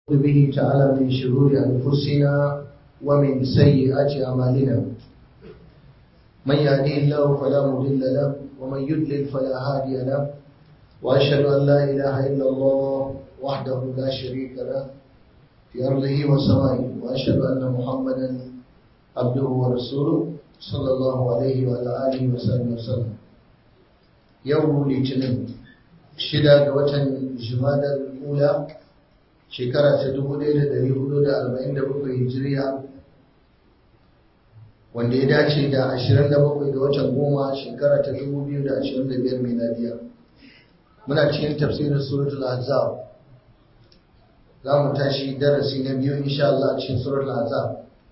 به تعالى من شرور أنفسنا ومن سيئات أعمالنا من يهديه الله فلا مضل له ومن يضلل فلا هادي له وأشهد أن لا إله إلا الله وحده لا شريك له في أرضه وسمائه وأشهد أن محمدا عبده ورسوله صلى الله عليه وعلى آله وسلم وسلم يوم الاثنين شدة وتن جماد الأولى shekara ta 1447 hijiriya wanda ya dace da 27 ga watan goma shekara ta 2025 miladiya muna cikin tafsirin suratul azab za mu tashi darasi na biyu insha Allah a cikin suratul azab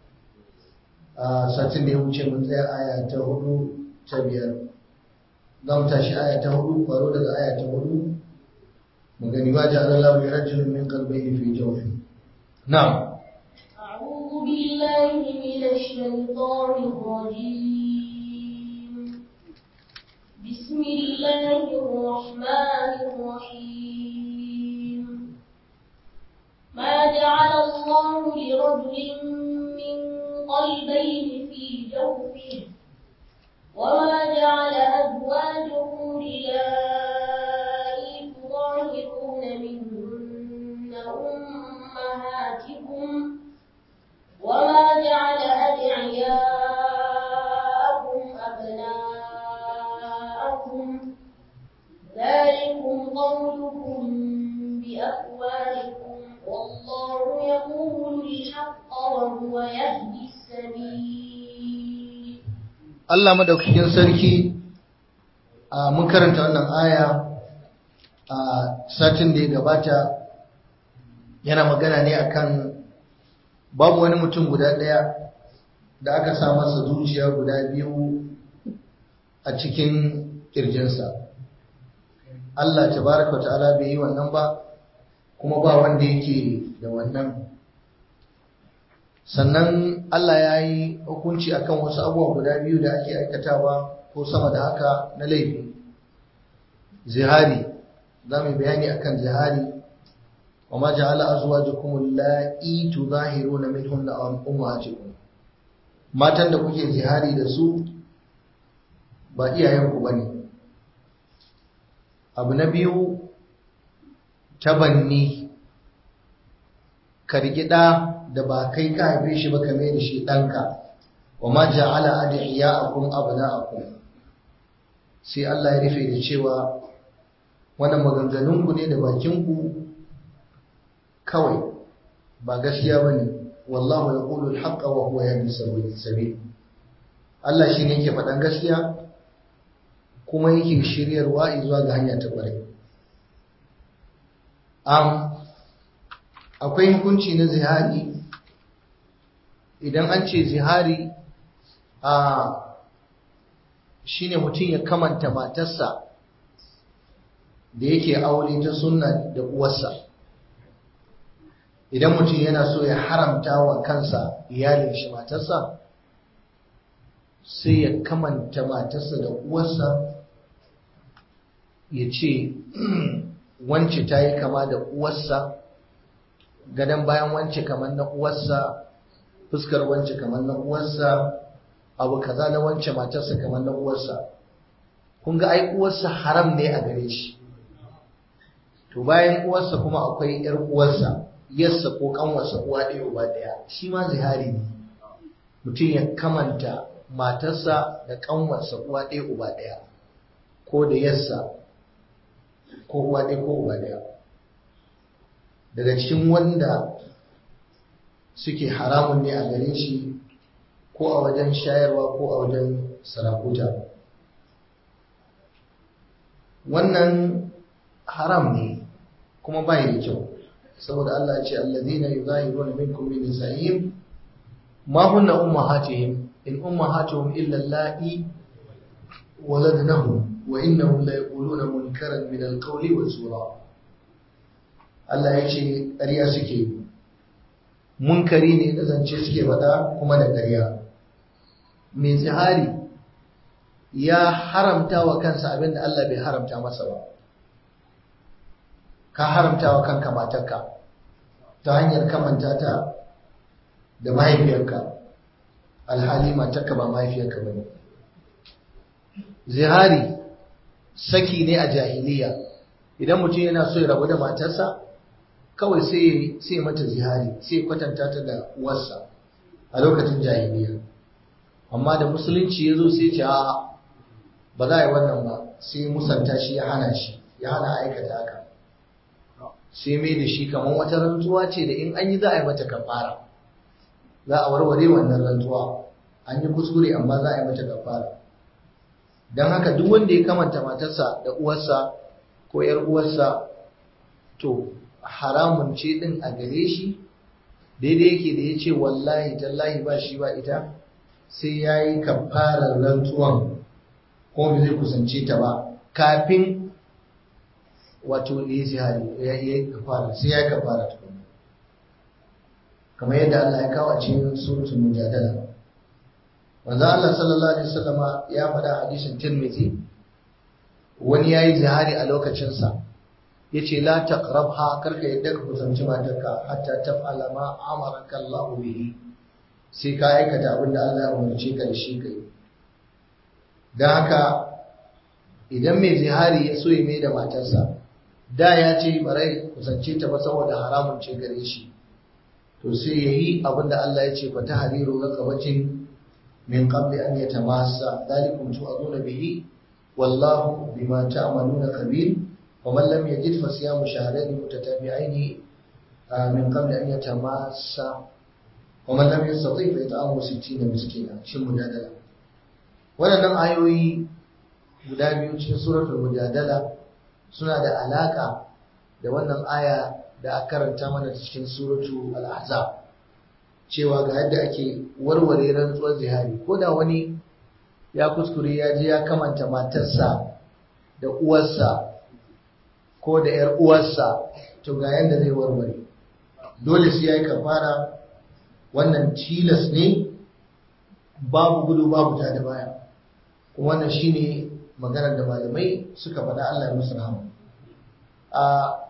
a satin da ya wuce mun tsaya aya ta hudu ta biyar za mu tashi aya ta hudu faro daga aya ta hudu وقال ما جعل الله لرجل من قلبين في جوفه نعم أعوذ بالله من الشيطان الرجيم بسم الله الرحمن الرحيم ما جعل الله لرجل من قلبين في جوفه وما جعل أزواجكم لله تظاهرون منهن أمهاتكم وما جعل أدعياءكم أبناءكم ذلكم قولكم بأفواهكم والله يقول الحق وهو يهدي السبيل Allah madaukakin sarki a mun karanta wannan aya a satin da ya gabata yana magana ne akan babu wani mutum guda ɗaya da aka sa masa zuciya guda biyu a cikin ƙirjinsa Allah tabaraka ta'ala bai yi wannan ba kuma ba wanda yake da wannan sannan Allah ya yi hukunci akan wasu abubuwa guda biyu da ake aikatawa ko sama da haka na laifi zihari za mu bayani akan zihari wa ma ja'ala azwajukum allati tudahiruna minhunna ummahatikum matan da kuke zihari da su ba iyayenku bane abu na biyu tabanni kargida da ba kai ka haife shi ba kame da shi ɗanka wa ma ja'ala adiyakum abna'akum sai Allah ya rufe da cewa wannan maganganun ku ne da bakin ku kawai ba gaskiya bane wallahu yaqulu al-haqqa wa huwa yahdi sabil Allah shine yake faɗan gaskiya kuma yake shiryarwa zuwa ga hanya ta ƙwarai am akwai hukunci na zihari idan an ce zihari a shine mutum ya kamanta matarsa da yake aure ta sunna da uwarsa idan mutum yana so ya haramta wa kansa iyalin shi matarsa sai ya kamanta matarsa da uwarsa ya ce wance ta yi kama da uwarsa gadon bayan wance kamar na uwarsa fuskar wance kamar na uwarsa abu kaza na wance matarsa kamar na uwarsa kun ga ai uwarsa haram ne a gare shi to bayan uwarsa kuma akwai yar uwarsa yarsa ko kanwarsa uwa ɗaya uba ɗaya shi ma zihari ne mutum ya kamanta matarsa da kanwarsa uwa ɗaya uba ɗaya ko da yarsa ko uwa ɗaya ko uba ɗaya daga cikin wanda suke haramun ne a gare shi ko a wajen shayarwa ko a wajen sarakuta wannan haram ne kuma bai da kyau saboda Allah ya ce allazina yuzahiruna minkum min nisa'ihim ma hunna ummahatihim in ummahatuhum illa allati waladnahum wa innahum la yaquluna munkaran min alqawli wa zura Allah ya ce ƙarya suke yi munkari ne da zance suke faɗa kuma da ƙarya mai zihari ya haramta wa kansa abinda Allah bai haramta masa ba ka haramta wa kanka matarka ta hanyar kamanta ta da mahaifiyarka alhali matarka ba mahaifiyarka ba ne zihari saki ne a jahiliya idan mutum yana so ya rabu da matarsa kawai sai sai mata zihari sai kwatanta ta da uwarsa a lokacin jahiliya amma da musulunci ya zo sai ce a ba za a yi wannan ba sai musanta shi ya hana shi ya hana aikata haka sai mai da shi kamar wata rantsuwa ce da in an yi za a yi mata kafara za a warware wannan rantsuwa an yi kuskure amma za a yi mata kafara don haka duk wanda ya kamanta matarsa da uwarsa ko ‘yar uwarsa to haramun ce ɗin a gare shi daidai yake da ya ce wallahi tallahi ba shi ba ita sai ya yi kafarar rantsuwan ko bai zai kusance ta ba kafin wato ya yi zihari ya yi kafara sai ya yi kafara tukuna kamar yadda Allah ya kawo a cikin suratul mujadala manzo Allah sallallahu alaihi wasallama ya faɗa hadisin Tirmidhi wani yayi zihari a lokacin sa yace la taqrabha karka yadda ka kusanci matarka hatta taf'ala ma amaraka Allah bihi sai ka aikata abin da Allah ya umarce ka da shi kai dan haka idan mai zihari ya so ya mai da matarsa da ya ce barai kusance ta ba saboda haramun ce gare shi to sai yayi abin da Allah ya ce fa tahriru raqabatin من قبل أن يتماسى ذلكم توعظون به والله بما تعملون خبير ومن لم يجد فصيام شهرين متتابعين من قبل أن يتماسى ومن لم يستطيع فإطعام ستين مسكينا شو مجادلة waɗannan ayoyi guda biyu cikin suratul mujadala suna da alaka da wannan aya da aka karanta mana cikin suratul al-ahzab cewa ga yadda ake warware rantsuwar zihari ko da wani ya kuskure ya je ya kamanta matarsa da uwarsa ko da ‘yar uwarsa to ga yadda zai warware dole sai ya yi kafara wannan tilas ne babu gudu babu ta da baya kuma wannan shine maganar da malamai suka faɗa Allah ya musu rahama a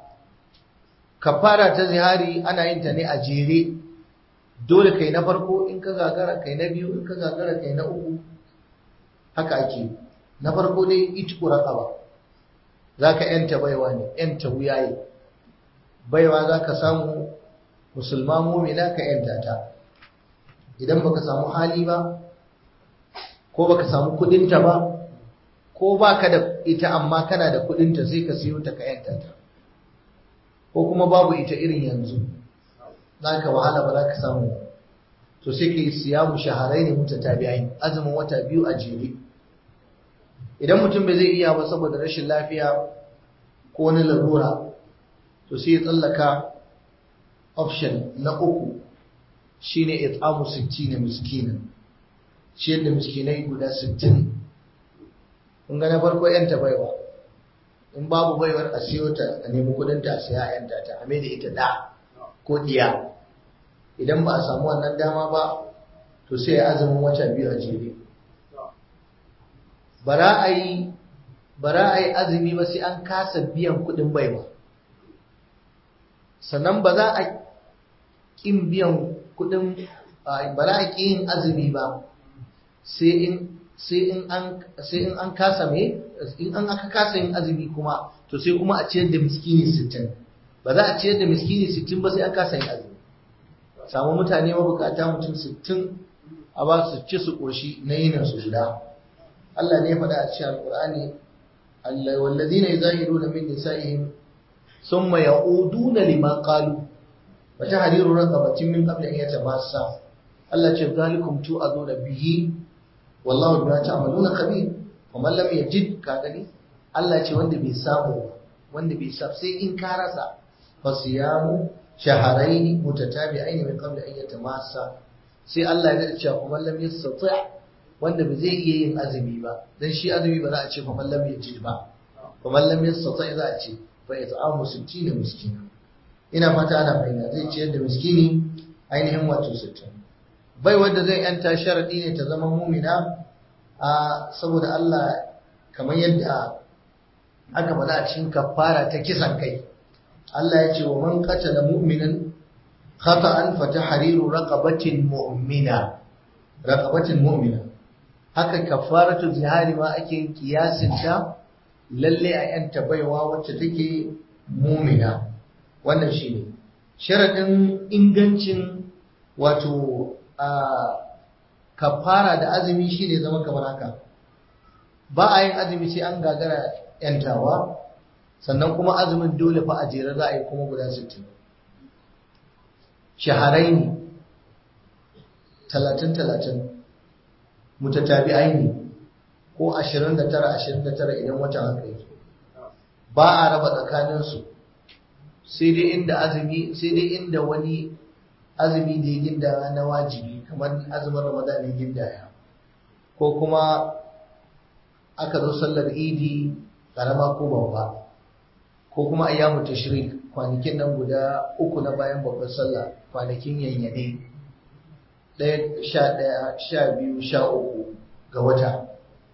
kafara ta zihari ana yin ta ne a jere dole kai na farko in ka gagara kai na biyu in ka gagara kai na uku haka ake na farko dai itku raqaba zaka yanta baiwa ne yanta wuyaye baiwa zaka samu musulma mu'mina ka yanta ta idan baka samu hali ba ko baka samu kudin ta ba ko baka da ita amma kana da kudin ta sai ka siyo ta ka yanta ta ko kuma babu ita irin yanzu za ka wahala ba za ka samu to sai ka yi siyamu shaharai ne mutu tabi'ai azumin wata biyu a jere idan mutum bai zai iya ba saboda rashin lafiya ko wani larura to sai ya tsallaka option na uku shine it'amu 60 miskinan ciyar da miskinai guda 60 kun ga na farko yanta baiwa in babu baiwar a siyo ta a nemi kudin ta a siya yanta ta a da ita da ko diya idan ba a samu wannan dama ba to sai ya azumin wata biyu a jere bara a yi bara a yi azumi ba sai an kasa biyan kudin baiwa sannan ba za a ƙin biyan kudin ba za a ƙi yin azumi ba sai in sai in an sai in an kasa me in an aka kasa yin azumi kuma to sai kuma a ciyar da miskini 60 ba za a ciyar da miskini 60 ba sai an kasa yin azumi samu mutane mabukata mutum 60 a ba su ci su koshi na yinin su guda Allah ne ya faɗa a cikin Alƙur'ani Allah wallazina yuzahiruna min nisa'ihim thumma ya'uduna lima qalu wa tahriru raqabatin min qabli an yatamassa Allah ce zalikum tu'aduna bihi wallahu bima ta'maluna khabir wa man lam yajid ka gani Allah ce wanda bai samu wanda bai sa sai in ka rasa fa siyamu shahrayn mutatabi'ain min qabli an yatamassa sai Allah ya ce kuma lam yastati' wanda ba zai iya yin azumi ba dan shi azumi ba za a ce fa man lam yajid ba fa man lam yastati' za a ce fa it'amu 60 miskina ina fata ana fahimta zai ciyar da miskini ainihin wato 60 bai wanda zai yanta sharadi ne ta zama mumina a saboda Allah kamar yadda aka faɗa a cikin kafara ta kisan kai Allah ya ce wa man qatala mu'minan khata'an fa tahriru raqabatin mu'mina raqabatin mu'mina haka kafaratu zihari ma ake yin kiyasin ta lalle a yanta baiwa wacce take mu'mina wannan shine sharadin ingancin wato a kafara da azumi shine zama kamar haka ba a yin azumi sai an gagara yantawa sannan kuma azumin dole fa a jere za a yi kuma guda 60 shaharaini talatin talatin mutatabi'aini ko 29 29 idan watan haka yake ba a raba tsakaninsu sai dai inda azumi sai dai inda wani azumi da ya ginda na wajibi kamar azumin ramadan ya gindaya ko kuma aka zo sallar idi karama ko babba ko kuma ayyamu tashrik kwanakin nan guda uku na bayan babbar sallah kwanakin yanyane ɗaya sha ɗaya sha biyu sha uku ga wata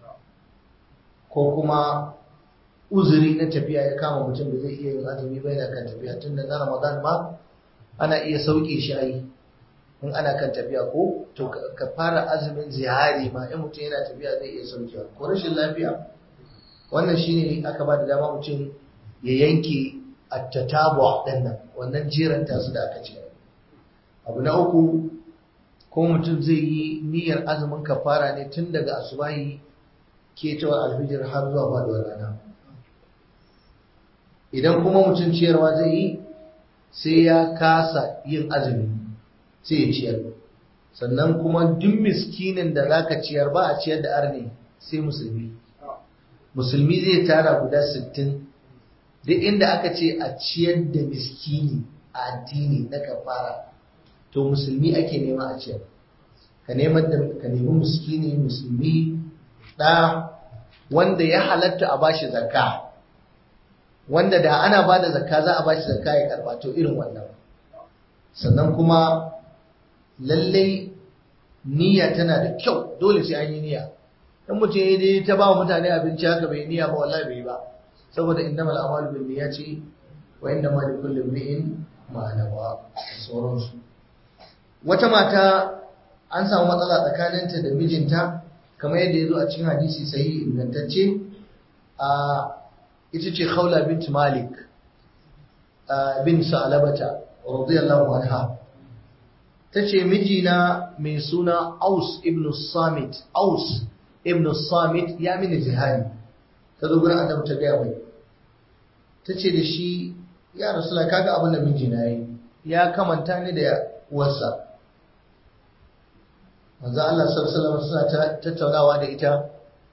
ko kuma uzuri na tafiya ya kama mutum da zai iya yin azumi bai na kan tafiya tun da na ramadan ma ana iya sauke shi ayi in ana kan tafiya ko to ka fara azumin zihari ma in mutum yana tafiya zai iya saukewa ko rashin lafiya wannan shine aka ba da dama mutum ya yanke attatabu din nan wannan jeranta su da aka ce abu na uku ko mutum zai yi niyyar azumin kafara ne tun daga asubahi ketawar alfijir har zuwa faduwar rana idan kuma mutum ciyarwa zai yi sai ya kasa yin azumi sai ya ciyar sannan kuma duk miskinin da zaka ciyar ba a ciyar da arne sai musulmi musulmi zai tara guda sittin. duk inda aka ce a ciyar da miskini a addini na kafara to musulmi ake nema a ciyar ka neman da ka nemi miskini musulmi da wanda ya halatta a bashi zakka wanda da ana ba da zakka za a bashi zakka ya karba to irin wannan sannan kuma lallai niyya tana da kyau dole sai an yi niyya dan mutum ya dai ta ba mutane abinci haka bai niyya ba wallahi bai ba saboda innamal a'malu bin niyyati wa innamal likulli imrin ma nawa sauransu wata mata an samu matsala tsakaninta da mijinta kamar yadda ya zo a cikin hadisi sahihi ingantacce a ita ce khawla bint malik bin sa'labata radiyallahu anha tace mijina mai suna aus ibn samit aus ibn samit ya mini jihari ta zo gurin annabi ta gaya mai ta ce da shi ya rasula kaga abin da mijina yi ya kamanta ni da uwarsa manzo Allah sallallahu alaihi suna tattaunawa da ita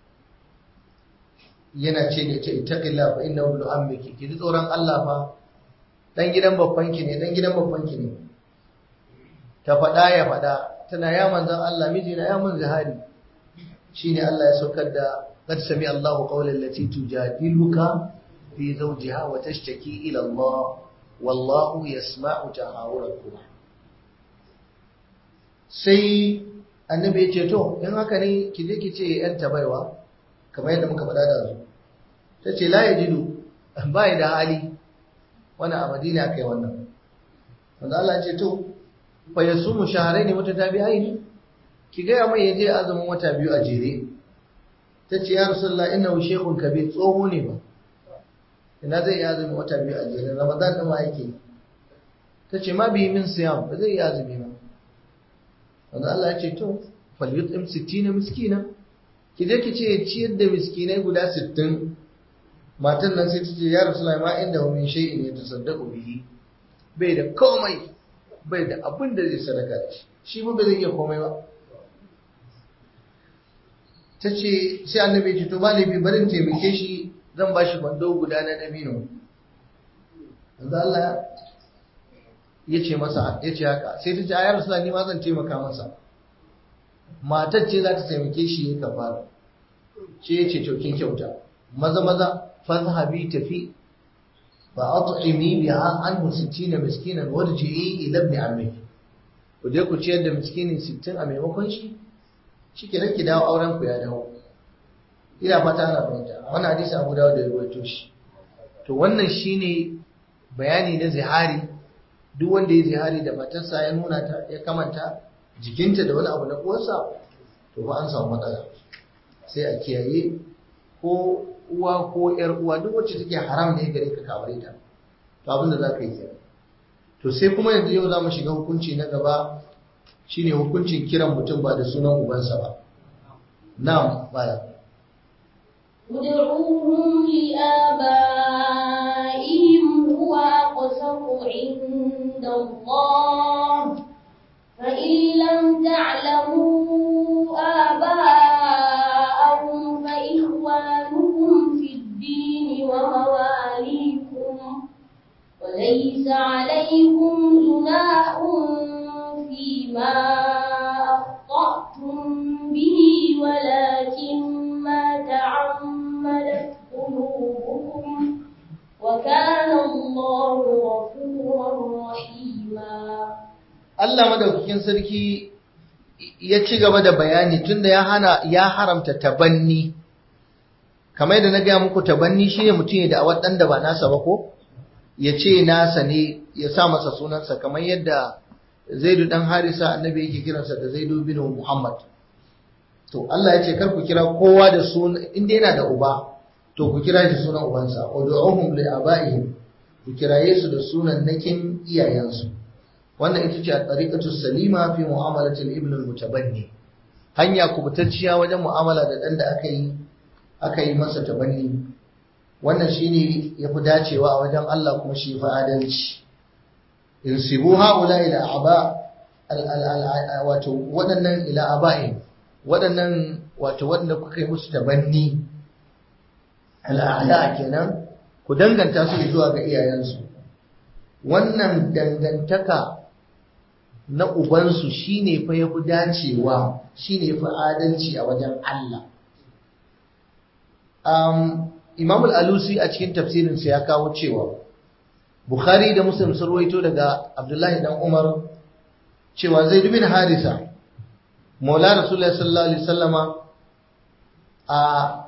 yana ce da ita ittaqilla fa innahu ibn ammiki ki ji tsoron Allah fa dan gidan babban ki ne dan gidan babban ki ne ta faɗa ya faɗa tana ya manzon Allah mijina ya mun zahari shine Allah ya saukar da قد سمع الله قول التي تجادلك في زوجها وتشتكي إلى الله والله يسمع تحاوركما sai annabi ya ce to in haka ne ki je ki ce yan tabaiwa kamar yadda muka faɗa da su ta ce la yajidu ba ya da hali wani a madina aka yi wannan wanda Allah ce to fa yasumu shahrayn mutatabi'ain ki ga mai yaje azumin wata biyu a jere ta ce ya rasulullah innahu shaykhun kabir tsoho ne ba ina zai yi azumi wata biyu a jere ramadan din ma yake ta ce ma bi min siyam ba zai yi azumi ba wanda Allah ya ce to falyut'im 60 miskina ki je ki ce ciyar da miskinai guda 60 matan nan sai ta ce ya rasulullah ma inda hu min shay'in yatasaddaqu bihi bai da komai bai da abin da zai sadaka da shi shi ba zai iya komai ba ta ce sai annabi ce to malibi barin taimake shi zan ba shi kwando guda na dabino yanzu Allah ya ce masa ya ce haka sai ta ce a yar suna ni ma zan taimaka masa matar ce za ta taimake shi ya kafara ce ya ce to kin kyauta maza maza fazhabi tafi fa at'imi biha anhu 60 miskinan warji'i ila ibn ammiki ku je ku ciyar da miskinin 60 a maimakon shi shike nan ki dawo auren ku ya dawo ina fata ana fahimta wannan hadisi Abu Dawud da ya rawaito shi to wannan shine bayani na zihari duk wanda ya zihari da matarsa ya nuna ta ya kamanta jikinta da wani abu na uwarsa to fa an samu matsala sai a kiyaye ko uwa ko yar uwa duk wacce take haram ne gare ka kaware ta to abin da za ka yi kenan to sai kuma yanzu yau za mu shiga hukunci na gaba shine hukuncin kiran mutum ba da sunan ubansa ba na'am baya ادعوهم لآبائهم هو أقسط عند الله فإن لم تعلموا آباءهم فإخوانكم في الدين ومواليكم وليس عليكم جناح فيما أخطأتم به ولكن ما تعمدت قلوبكم وكان الله غفورا رحيما Allah madaukakin sarki ya ci gaba da bayani tunda ya hana ya haramta tabanni kamar yadda na gaya muku tabanni shine mutum ya da awan da ba nasa ba ko ya ce nasa ne ya sa masa sunansa kamar yadda Zaidu dan Harisa annabi yake kiransa da Zaidu bin Muhammad to Allah ya ce kar ku kira kowa da sunan inda yana da uba to ku kira shi sunan ubansa ud'uhum li abaihim ku kiraye su da sunan nakin iyayensu wannan ita ce a tariqatu salima fi mu'amalati al-ibn al-mutabanni hanya kubutacciya wajen mu'amala da dan da aka yi aka yi masa tabanni wannan shine yafi dacewa a wajen Allah kuma shi fa adalci insibu haula ila aba wato waɗannan ila aba'in waɗannan wato waɗanda kuka yi musu tabanni al'ada kenan ku danganta su zuwa ga iyayensu wannan dangantaka na ubansu shine fa yafi dacewa shine yafi adalci a wajen Allah um, Imam al-Alusi a cikin tafsirinsa ya kawo cewa Bukhari da Muslim sun ruwaito daga Abdullahi dan Umar cewa Zaid bin Harisa Maula Rasulullah sallallahu alaihi wasallama a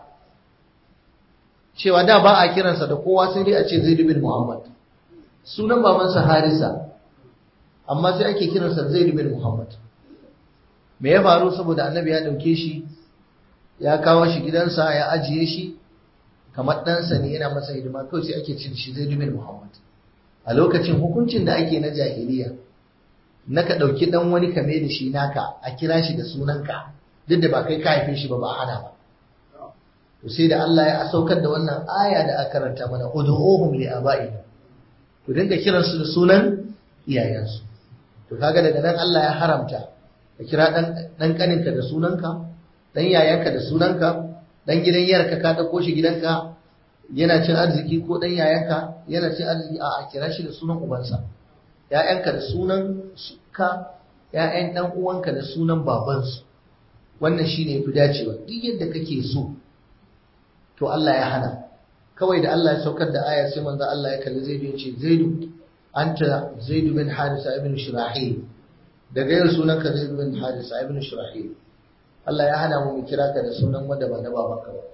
cewa da ba a kiransa da kowa sai dai a ce Zaid bin Muhammad sunan babansa Harisa amma sai ake kiransa Zaid bin Muhammad me ya faru saboda Annabi ya dauke shi ya kawo shi gidansa ya ajiye shi kamar ɗansa ne yana masa hidima kawai sai ake cin shi Zaid bin Muhammad a lokacin hukuncin da ake na jahiliya na ka ɗauki ɗan wani kame da shi naka a kira shi da sunanka duk da ba kai ka haife shi ba ba hana ba to sai da Allah ya saukar da wannan aya da aka karanta mana ud'uhum li aba'ihim ku dinga kiran su da sunan iyayensu to kaga daga nan Allah ya haramta ka kira dan dan kaninka da sunanka dan yayanka da sunanka dan gidan yarka ka dauko shi gidanka yana cin arziki ko dan yayanka yana cin arziki a kira shi da sunan ubansa ‘ya'yanka da sunan ka, ‘ya'yan ɗan uwanka da sunan babansu, wannan shi ne fi dacewa, duk yadda kake so, to Allah ya hana. Kawai da Allah ya saukar da aya sai manzo Allah ya kalli Zaidu ya ce, Zaidu, anta Zaidu bin Harisa ibn Shirahil, daga yau sunanka Zaidu bin Harisa ibn Shirahil. Allah ya hana mu mu kira ka da sunan wanda ba na babanka ba.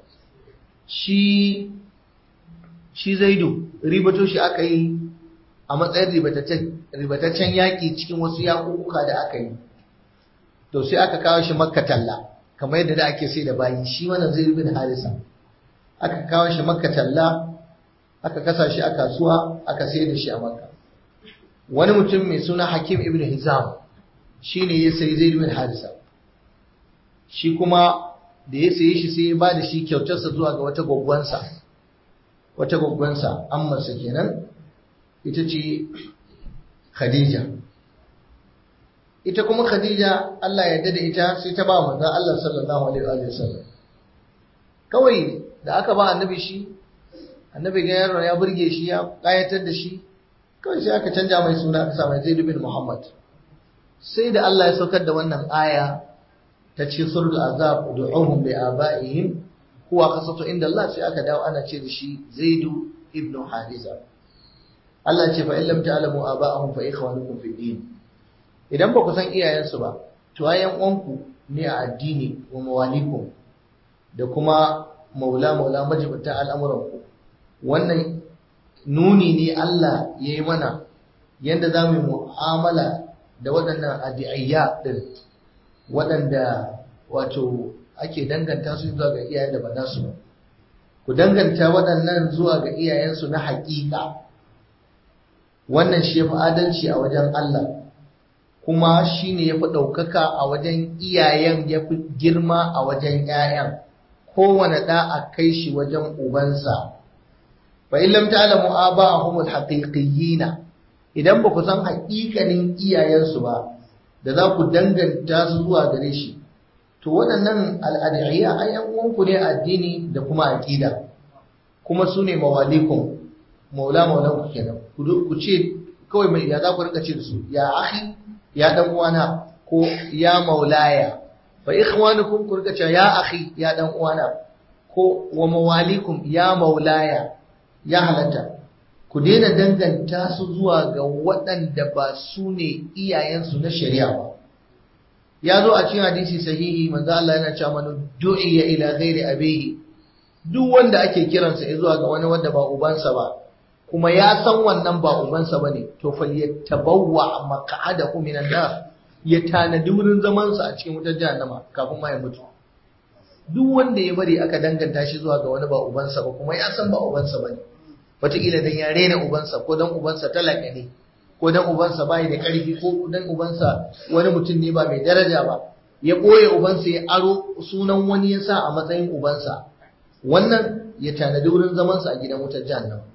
Shi shi Zaidu, ribato shi aka yi a matsayin ribataccen yaƙi cikin wasu yaƙuƙuka da aka yi to sai aka kawo shi makka talla kamar yadda da ake sai da bayi shi wannan zai bin harisa aka kawo shi makka talla aka kasa shi a kasuwa aka sai da shi a makka wani mutum mai suna hakim ibn hizam shi ne ya sayi zai bin harisa shi kuma da ya saye shi sai ya ba da shi kyautarsa zuwa ga wata gwaggwansa wata gwaggwansa ammarsa kenan ita ce Khadija. Ita kuma Khadija Allah ya da ita sai ta ba manzon Allah sallallahu alaihi wa sallam. Kawai da aka ba annabi shi, annabi ga yaron ya burge shi ya kayatar da shi, kawai sai aka canja mai suna aka sa mai Zaid bin Muhammad. Sai da Allah ya saukar da wannan aya ta ce suratul azab du'uhum bi abaihim huwa qasatu inda Allah sai aka dawo ana ce da shi Zaidu ibn Harisa. Allah ce fa in lam ta'lamu aba'ahum fa ikhwanukum fi din idan ba ku san iyayensu ba to ayan uwanku ne a addini wa mawalikum da kuma maula maula majibta al'amuran ku wannan nuni ne Allah yayi mana yadda za mu mu'amala da waɗannan adiyayya ɗin waɗanda wato ake danganta su zuwa ga iyayen da ba nasu ba ku danganta waɗannan zuwa ga iyayensu na haƙiƙa wannan shi ya fi adalci a wajen Allah kuma shi ne ya fi ɗaukaka a wajen iyayen ya fi girma a wajen ‘ya'yan kowane ɗa a kai shi wajen ubansa fa in lam ta'lamu aba'ahum al-haqiqiyyin idan ba ku san haƙiƙanin iyayensu ba da za ku danganta su zuwa gare shi to waɗannan al'adiyya ayyan uwanku ne addini da kuma aqida kuma su ne mawalikum maula maulan ku kenan ku ce kawai mai ya za ku rika ce da su ya akhi ya dan uwana ko ya maulaya fa ikhwanukum ku rika ce ya akhi ya dan uwana ko wa mawalikum ya maulaya ya halatta ku daina danganta su zuwa ga waɗanda ba su ne iyayensu na shari'a ba ya zo a cikin hadisi sahihi manzo Allah yana cewa man du'iya ila ghairi abihi duk wanda ake kiransa zuwa ga wani wanda ba ubansa ba kuma ya san wannan ba ubansa bane to falyatabawwa maq'adahu minan nar ya tanadi wurin zaman sa a cikin wutar jahannama kafin ma ya mutu duk wanda ya bari aka danganta shi zuwa ga wani ba ubansa ba kuma ya san ba ubansa bane wataƙila dan ya rena ubansa ko dan ubansa talaka ne ko dan ubansa bai da ƙarfi ko dan ubansa wani mutum ne ba mai daraja ba ya ɓoye ubansa ya aro sunan wani ya sa a matsayin ubansa wannan ya tanadi wurin zamansa a gidan wutar jahannam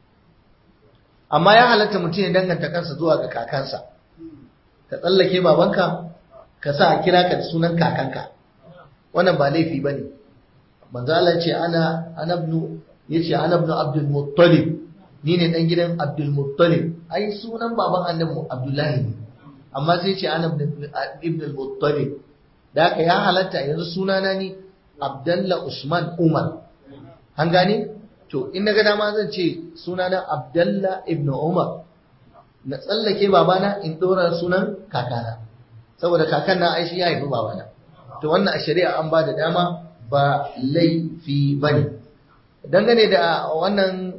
amma ya halatta mutum ya danganta kansa zuwa ga kakansa ka tsallake babanka ka sa a kira ka da sunan kakanka wannan ba laifi ba ne manzo Allah ce ana anabnu yace anabnu abdul muttalib ni ne dan gidan abdul muttalib ai sunan baban annabi abdullahi ne amma sai ce ana ibn al-muttalib da haka ya halatta yanzu sunana ni abdullah usman umar an gane to in naga dama zan ce sunana abdullah ibn umar na tsallake babana in dora sunan kakana saboda kakan na aishi ya haifi babana to wannan a shari'a an ba da dama ba laifi bane dangane da wannan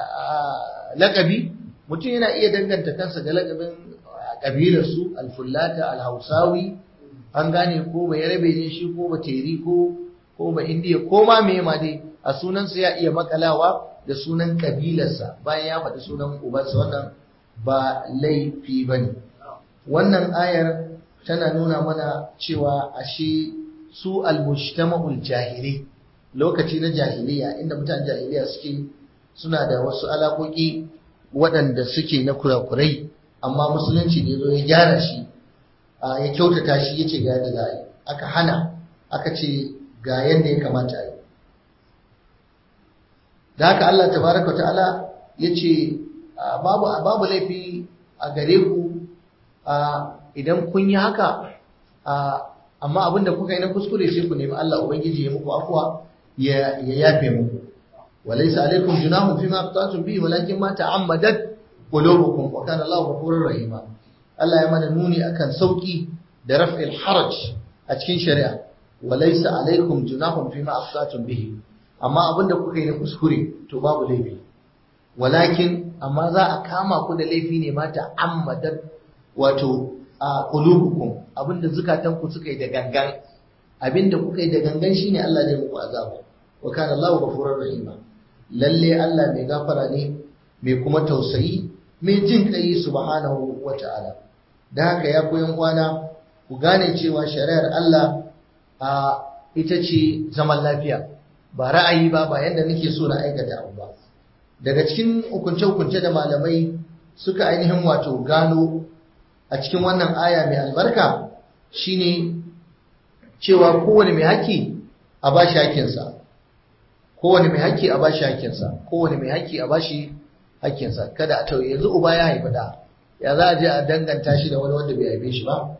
lakabi mutum yana iya danganta kansa ga lakabin kabilarsu alfullata alhausawi an gane ko ba yarabe ne shi ko ba teri ko ko ba indiya ko ma me ma dai a sunansa ya iya makalawa da sunan kabilarsa bayan ya faɗi sunan ubansa wannan ba laifi ba ne wannan ayar tana nuna mana cewa ashe su almujtama'ul jahili lokaci na jahiliya inda mutanen jahiliya suke suna da wasu alaƙoƙi waɗanda suke na kurakurai amma musulunci ne zo ya gyara shi ya kyautata shi ya ce ga yadda za a yi aka hana aka ce ga yadda ya kamata a yi da haka Allah tabaraka ta'ala ya ce babu laifi a gare ku idan kun yi haka amma abinda kuka yi na kuskure sai ku nemi Allah Ubangiji ya muku afuwa ya yafe muku وليس عليكم جناح فيما أخطأتم به ولكن ما تعمدت قلوبكم وكان الله غفورا رحيما Allah ya mana nuni akan sauki da raf'il haraj a cikin shari'a walaysa alaikum junahun fima afsatum bihi amma abinda kuka yi na kuskure to babu laifi walakin amma za a kama ku da laifi ne ma ta'ammadat wato a qulubukum abinda zukatan ku suka yi da gangan abinda kuka yi da gangan shine Allah zai muku azaba wa kana Allahu ghafurur rahima lalle Allah mai gafara ne mai kuma tausayi mai jin kai subhanahu wata'ala da haka ya koyan kwana ku gane cewa shari'ar Allah a ita ce zaman lafiya ba ra'ayi ba ba yanda nake so na aikata abu ba daga cikin hukunce-hukunce da malamai suka ainihin wato gano a cikin wannan aya mai albarka shine cewa kowane mai haƙƙi a ba shi haƙƙinsa kowane mai haƙƙi a ba shi haƙƙinsa kowane mai haƙƙi a ba shi haƙƙinsa kada a tauye yanzu uba ya haifi da ya za a je a danganta shi da wani wanda bai haife shi ba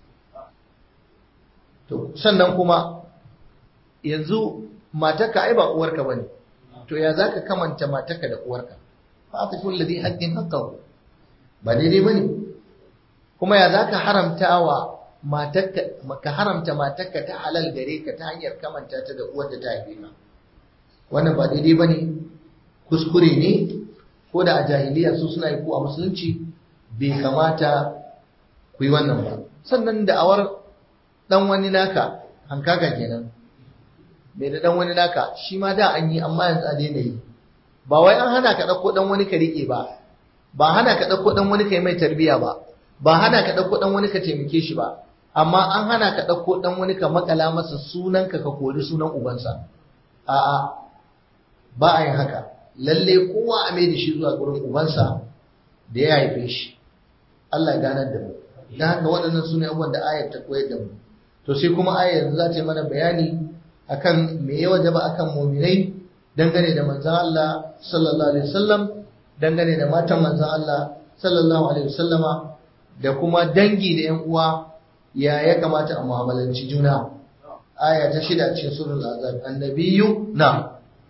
to sannan kuma yanzu matarka ai ba uwarka bane to ya zaka kamanta matarka da uwarka fatifu alladhi haqqin haqqahu ba daidai bane kuma ya zaka haramta wa matarka ka haramta matarka ta halal gare ka ta hanyar kamanta ta da uwar da ta haife ka wannan ba daidai bane kuskure ne ko da a jahiliya su suna yi ko a musulunci bai kamata ku yi wannan ba sannan da'awar dan wani naka hankaka kenan mai da dan wani naka shi ma da an yi amma yanzu a daina yi ba wai an hana ka ɗauko dan wani ka riƙe ba ba hana ka ɗauko dan wani ka yi mai tarbiya ba ba hana ka ɗauko dan wani ka taimake shi ba amma an hana ka ɗauko dan wani ka makala masa sunanka ka kori sunan ubansa a'a ba a yin haka lalle kowa a mai da shi zuwa gurin ubansa da ya haife shi Allah ya ganar da mu dan haka waɗannan su ne abubuwan da ayar ta koyar da mu to sai kuma ayar za ta yi mana bayani akan me ya wajaba akan muminai dangane da manzon Allah sallallahu alaihi wasallam dangane da matan manzon Allah sallallahu alaihi wasallama da kuma dangi da yan uwa ya ya kamata a mu'amalanci juna aya ta shida cikin surul azab annabiyyu na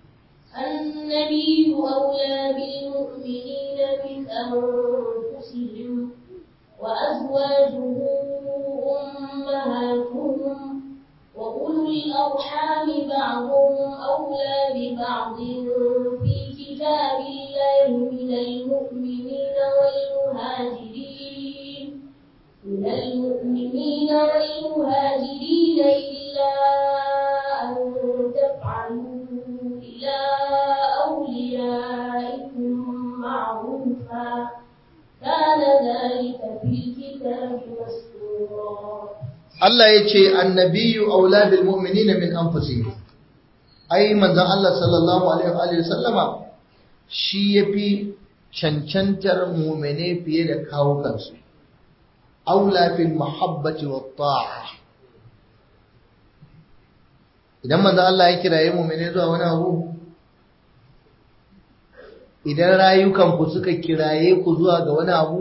النبي أولى بالمؤمنين من أنفسهم وأزواجه أمهاتهم وأولو الأرحام بعضهم أولى ببعض في كتاب الله من المؤمنين والمهاجرين من المؤمنين والمهاجرين إلا أن تفعلوا إلى أوليائكم معروفا كان ذلك في الكتاب مسطورا Allah ya ce annabiyu aula bil mu'minina min anfusihim ai manzon Allah sallallahu alaihi wa sallama shi yafi cancantar mu'mine fiye da kawo kansu aula fil mahabbati wat ta'a idan manzon Allah ya kiraye mu'mine zuwa wani abu idan rayukan ku suka kiraye ku zuwa ga wani abu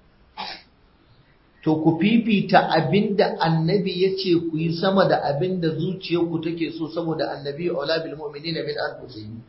to ku fifita abinda annabi ya ce ku yi sama da abinda zuciyarku take so saboda annabi aula bil mu'minina min anfusihim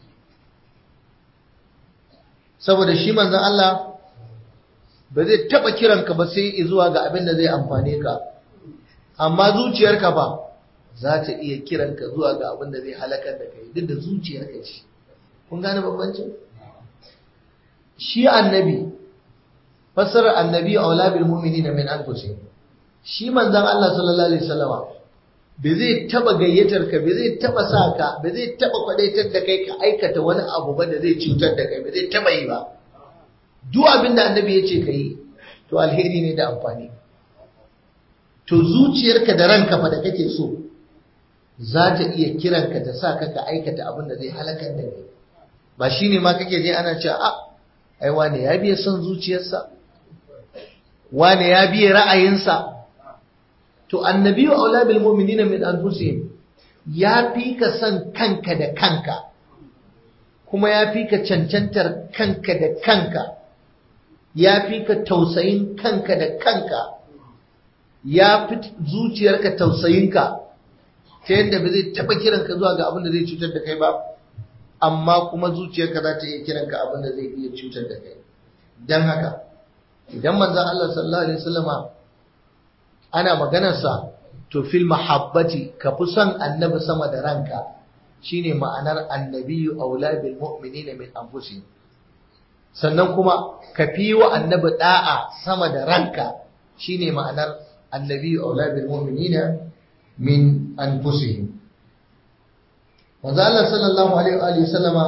saboda shi manzon Allah ba zai taba kiranka ba sai zuwa ga abinda zai amfane ka amma zuciyarka ba za ta iya kiranka zuwa ga abinda zai halakar da kai duk da zuciyarka ce kun gane bambancin shi annabi fassarar annabi aula bil mu'minina min anfusihim shi manzon Allah sallallahu alaihi wasallama bai zai taba gayyatar ka bai zai taba sa ka bai zai taba kwadaitar da kai ka aikata wani abu ba da zai cutar da kai bai zai taba yi ba duk abin da annabi ya ce ka yi to alheri ne da amfani to zuciyarka da ranka fa da kake so za ta iya kiranka ta sa ka ka aikata abin da zai halakar da kai ba shine ma kake je ana cewa a ai wane ya biya son zuciyarsa wane ya biya ra'ayinsa to annabiyu aula bil mu'minina min anfusihim ya fi ka san kanka da kanka kuma ya fi ka cancantar kanka da kanka ya fi ka tausayin kanka da kanka ya fi zuciyarka tausayinka ta yadda ba zai taɓa kiranka zuwa ga abin da zai cutar da kai ba amma kuma zuciyarka za ta iya kiranka abin da zai iya cutar da kai don haka idan manzon Allah sallallahu alaihi wasallama ana maganarsa to fil mahabbati ka fi son annabi sama da ranka shine ma'anar annabiyyu aula bil mu'minina min anfusihim sannan kuma ka fi wa annabi da'a sama da ranka shine ma'anar annabiyyu aula bil mu'minina min anfusihim manzo Allah sallallahu alaihi wa sallama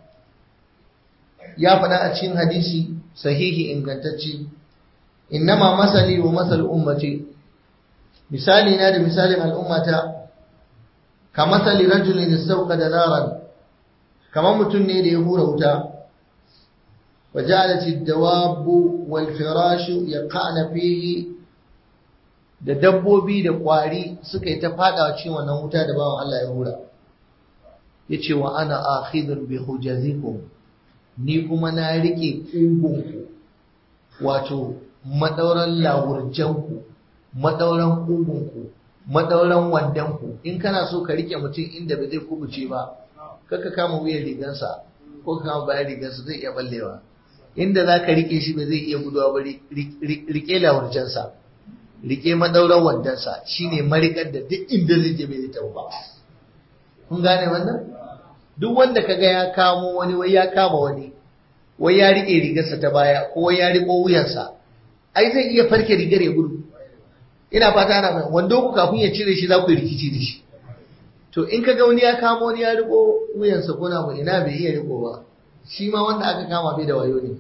ya faɗa a cikin hadisi sahihi ingantacce innama masali wa masal ummati misali na da misalin al'ummata ka masali rajulin da naran kamar mutum ne da ya hura wuta wa ja'alat ad-dawabu wal firashu yaqana fihi da dabbobi da kwari suka yi ta fadawa cikin wannan wuta da bawan Allah ya hura yace wa ana akhidun bi hujazikum ni kuma na rike kugunku wato madauran lawurjanku madauran kugunku madauran wandanku in kana so ka rike mutum inda ba zai kubuce ba kaka kama wuyan rigansa ko ka kama bayan rigansa zai iya ballewa inda za ka rike shi ba zai iya guduwa ba rike lawurjansa rike madauran wandansa shine marikar da duk inda zai je bai zai ba kun gane wannan duk wanda kaga ya kamo wani wai ya kama wani wai ya rike rigarsa ta baya ko wai ya riko wuyansa ai zai iya farke rigar ya gudu ina fata ana mai wando ku kafin ya cire shi za ku yi rikici da shi to in ka ga wani ya kama wani ya riko wuyansa ko na ina bai iya riko ba shi ma wanda aka kama bai da wayo ne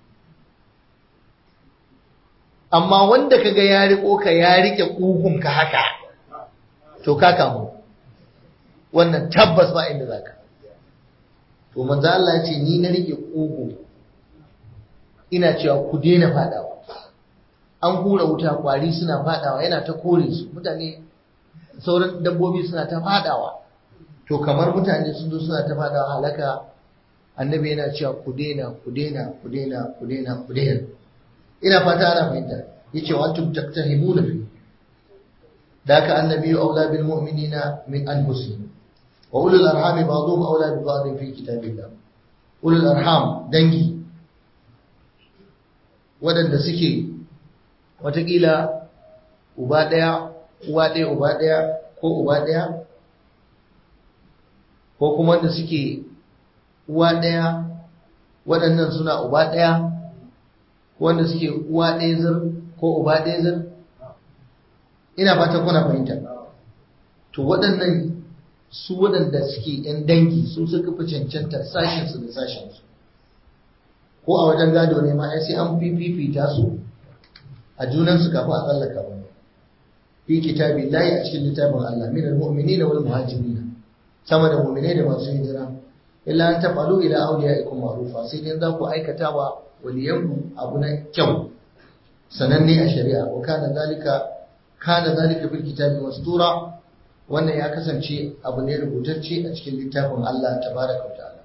amma wanda kaga ya riko ka ya rike kugun ka haka to ka kamu wannan tabbas ba inda zaka to manzo Allah ya ce ni na rike kugu ina cewa ku daina fadawa an hura wuta kwari suna fadawa yana ta kore su mutane sauran dabbobi suna ta fadawa to kamar mutane sun zo suna ta fadawa halaka annabi yana cewa ku daina ku daina ku daina ku daina ku daina ina fata ana fahimta yace wa antum taktahimuna fi daka annabi aula bil mu'minina min anfusihim wa ulul arham ba'dhum aula bi ba'd fi kitabillah ulul arham dangi wadanda suke watakila uba daya uwa daya uba daya ko uba daya ko kuma wanda suke uwa daya waɗannan suna uba daya wanda suke uwa ɗaya zir ko uba ɗaya zir ina fata kuna fahimta to waɗannan su waɗanda suke ‘yan dangi su suka fi cancanta sashensu da sashensu ko a wajen gado ne ma ai sai an fifita su a junansu kafin a tsallaka wani fi kitabi layi a cikin littafin Allah min al-mu'minina wal muhajirina sama da mu'minai da masu hijira illa an tafalu ila awliyaikum ma'rufa sai dai za ku aikata wa waliyanku abu na kyau sananne a shari'a wa kana zalika kana zalika bil kitabi mastura wannan ya kasance abu ne rubutacce a cikin littafin Allah tabaraka wa ta'ala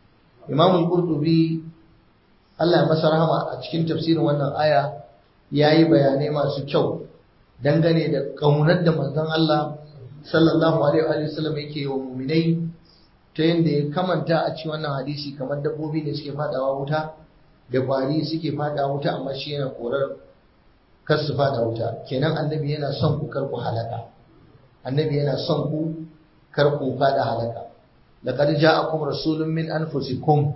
Imam al-Qurtubi Allah ya masa rahama a cikin tafsirin wannan aya yayi bayanai masu kyau dangane da kaunar da manzon Allah sallallahu alaihi wa sallam yake wa mu'minai ta yadda ya kamanta a cikin wannan hadisi kamar dabbobi ne suke fadawa wuta da kwari suke fada wuta amma shi yana korar kar su fada wuta kenan annabi yana son ku kar ku halaka annabi yana son ku kar ku fada halaka laqad ja'akum rasulun min anfusikum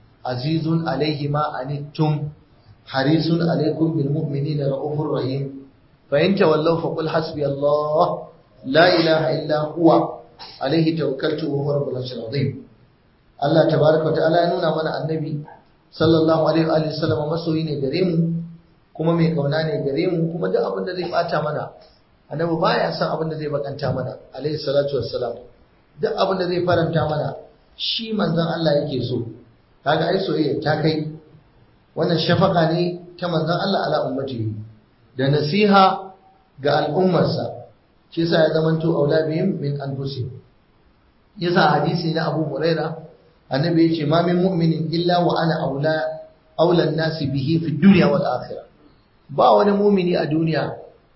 azizun alayhi ma anittum harisun alaykum bil mu'minina raufur rahim fa in tawallaw fa qul hasbi allah la ilaha illa huwa alayhi tawakkaltu wa huwa rabbul arshil azim Allah tabaaraka wa ta'ala ya nuna mana annabi sallallahu alaihi wa sallam masoyi ne gare mu kuma mai kauna ne gare mu kuma duk abin da zai bata mana annabi baya son abin da zai bakanta mana alaihi salatu wassalam duk abin da zai faranta mana shi manzon Allah yake so kaga ai soyayya ta kai wannan shafaka ne ta manzon Allah ala ummatihi da nasiha ga al'ummarsa shi yasa ya zamanto aula bihim min anfusihim yasa hadisi na Abu Huraira annabi yace ma min mu'minin illa wa ana aula aula nasi bihi fi dunya wal akhirah ba wani mu'mini a duniya